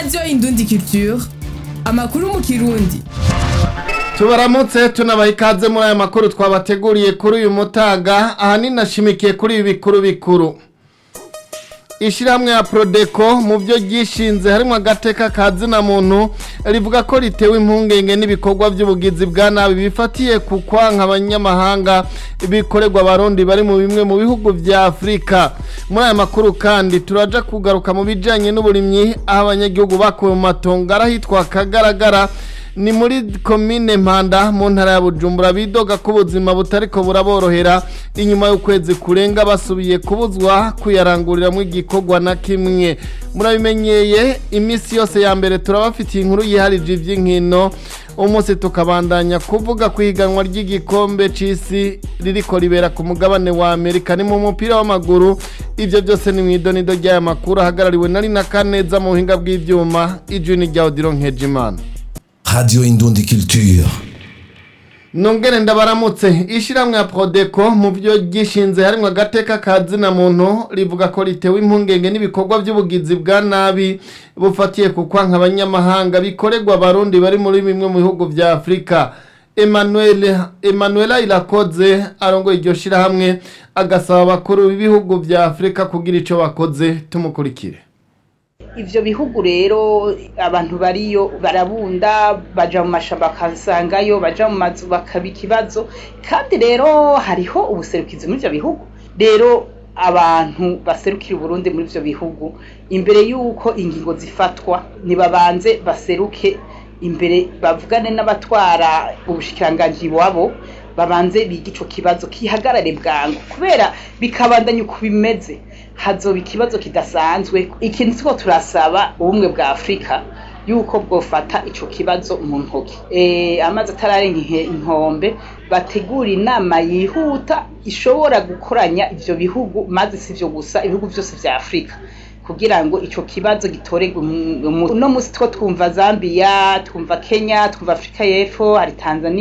radiyo indundi culture amakuru mu kirundi tubaramutse tunabaha ikaze muri aya makuru twabateguriye kuri uyu mutaga ahanini nashimikiye kuri ibi bikuru bikuru ishyirahamwe ya Prodeco mu byo ryishinze harimo agateka ka zina muntu rivuga ko ritewe impungenge n'ibikorwa by'ubugizi bwa nabi bifatiye ku kwanka abanyamahanga bikorerwa abarundi bari mu bimwe mu bihugu bya afurika muri aya makuru kandi turaja kugaruka mu bijyanye n'uburimyi aho abanyagihugu bakuwe mu matongo arahitwa kagaragara ni muri komine mpanda mu ntara ya bujumbura bidoga ko ubuzima butariko buraborohera inyuma y'ukwezi kurenga basubiye kubuzwa kuyaranguriramo igikorwa na kimwe murabimenyeye iminsi yose ya mbere turabafitiye inkuru yiharije iby'inkino umunsi tukabandanya kuvuga ku ihiganwa ry'igikombe c'isi ririko ribera ku mugabane wa amerika ni mu mupira w'amaguru ivyo byose ni mw'idonido ry'aya makuru ahagarariwe na rina kaneza mu buhinga bw'ivyuma ijwi ni rya odiro nkejimana Radio Indundi Culture. nongere ndabaramutse ishyirahamwe ya Prodeco mu byo gishinze harimo agateka ka zina muntu rivuga ko ritewe impungenge n'ibikorwa by'ubugizi bwa nabi bufatiye ku kwanka abanyamahanga bikorerwa abarundi bari muri bimwe mu bihugu bya afurika Emmanuel Emmanuela Irakoze arongoye iryo shyirahamwe agasaba abakuru b'ibihugu bya afurika kugira icyo bakoze tumukurikire ivyo bihugu rero abantu bariyo barabunda baja mu mashamba bakasangayo baja mu mazu bakaba ikibazo kandi rero hariho ubuserukizi muri ivyo bihugu rero abantu baserukira uburundi muri ivyo bihugu imbere y'uko ingingo zifatwa nibabanze baseruke imbere bavugane n'abatwara ubushikiranganji wabo babanze biga ico kibazo kihagarare bwangu kubera bikabandanya uko bimeze hazoba ikibazo kidasanzwe ikintu tuko turasaba ubumwe bwa afurika yuko bwofata ico kibazo mu ntoki e, amazi atararenga inkombe bategura inama yihuta ishobora gukoranya ivyo bihugu maze sivyo gusa ibihugu vyose vya afurika kugira ngo ico kibazo gitorerwe uno musi two twumva Zambia twumva Kenya twumva Afrika y'Epfo hari Tanzania